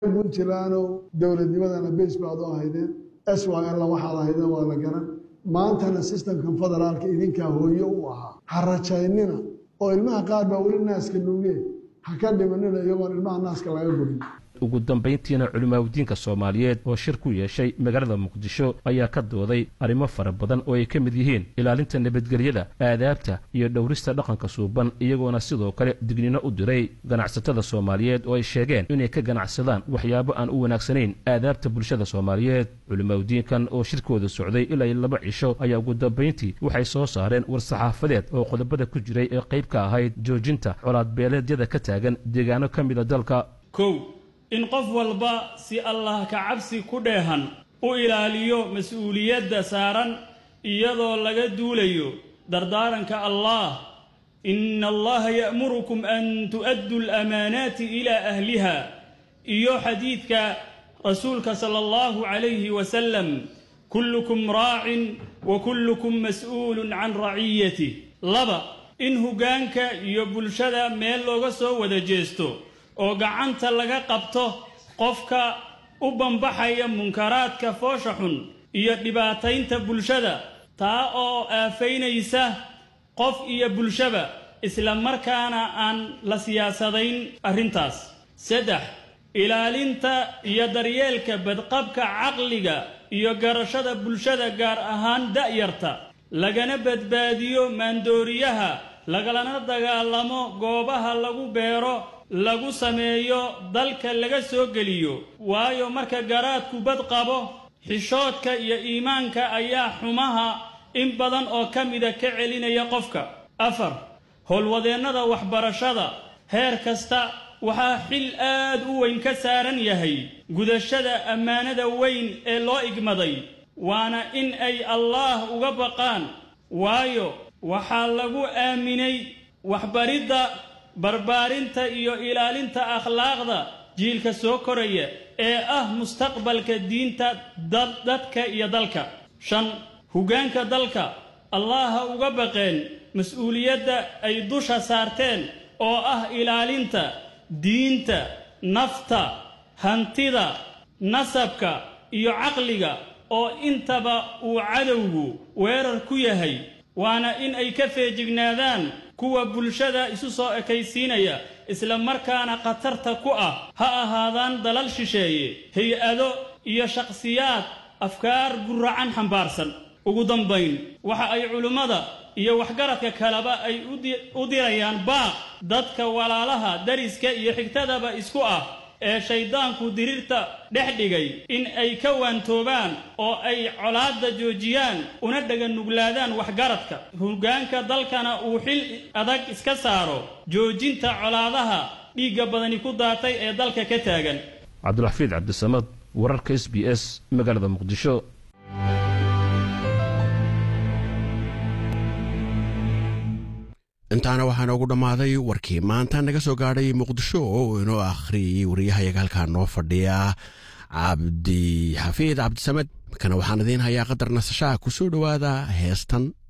puntlandow dowladnimadana beys baad u ahaydeen s y l waxaad ahaydeen waa la garan maantana sistamkan federaalka idinkaa hooyo u ahaa ha rajaynina oo ilmaha qaar baa weli naaska nuugee ha ka dhimanina iyagoon ilmaha naaska laga gurin ugu dambayntiina culimaawdiinka soomaaliyeed oo shir ku yeeshay magaalada muqdisho ayaa ka dooday arrimo fara badan oo ay ka mid yihiin ilaalinta nabadgelyada aadaabta iyo dhowrista dhaqanka suuban iyagoona sidoo kale dignino u diray ganacsatada soomaaliyeed oo ay sheegeen inay ka ganacsadaan waxyaabo aan u wanaagsanayn aadaabta bulshada soomaaliyeed culimaawdiinkan oo shirkooda socday ilaa laba cisho ayaa ugu dambayntii waxay soo saareen war-saxaafadeed oo qodobada ku jiray ee qayb ka ahayd joojinta colaadbeeleedyada ka taagan deegaano ka mida dalka in qof walba si allah ka cabsi ku dheehan u ilaaliyo mas-uuliyadda saaran iyadoo laga duulayo dardaaranka allah ina allaha ya'murukum an tu'addu alamaanaati ilaa ahliha iyo xadiidka rasuulka sala allahu calayhi wasalam kullukum raacin wa kullukum mas'uulun can raciyatih laba in hoggaanka iyo bulshada meel looga soo wada jeesto oo gacanta laga qabto qofka u bambaxaya munkaraadka foosha xun iyo dhibaataynta bulshada taa oo aafaynaysa qof iyo bulshaba isla markaana aan la siyaasadayn arrintaas saddex ilaalinta iyo daryeelka badqabka caqliga iyo garashada bulshada gaar ahaan da'yarta lagana badbaadiyo maandooriyaha lagalana dagaalamo goobaha lagu beero lagu sameeyo dalka laga soo geliyo waayo marka garaadku bad qabo xishoodka iyo iimaanka ayaa xumaha in badan oo ka mida ka celinaya qofka afar howlwadeennada waxbarashada heer kasta waxaa xil aad u weyn ka saaran yahay gudashada ammaanada weyn ee loo igmaday waana in ay allaah uga baqaan waayo waxaa lagu aaminay waxbaridda barbaarinta iyo ilaalinta akhlaaqda jiilka soo koraya ee ah mustaqbalka diinta dadka iyo dalka shan hoggaanka dalka allaha uga baqeen mas-uuliyadda ay dusha saarteen oo ah ilaalinta diinta nafta hantida nasabka iyo caqliga oo intaba uu cadowgu weerar ku yahay waana in ay ka feejignaadaan kuwa bulshada isu soo ekaysiinaya isla markaana khatarta ku ah ha ahaadaan dalal shisheeye hay-ado iyo shakhsiyaad afkaar guracan xambaarsan ugu dambayn waxa ay culimmada iyo waxgaradka kaleba ay u dirayaan baaq dadka walaalaha dariska iyo xigtadaba isku ah ee shayddaanku diriirta dhex dhigay in ay ka waantoobaan oo ay colaadda joojiyaan una dhaganuglaadaan waxgaradka hoggaanka dalkana uu xil adag iska saaro joojinta colaadaha dhiigga badani ku daatay ee dalka ka taagan cabdulxafiid cabdisamad wararka s b s magaalada muqdisho intaana waxaa noogu dhammaaday warkii maanta naga soo gaadhay muqdisho oo inoo akhriyayay wariyahayaga halkaa noo fadhiya cabdi xafiid cabdisamed kana waxaan idiin hayaa qadar nasashaha ku soo dhowaada heestan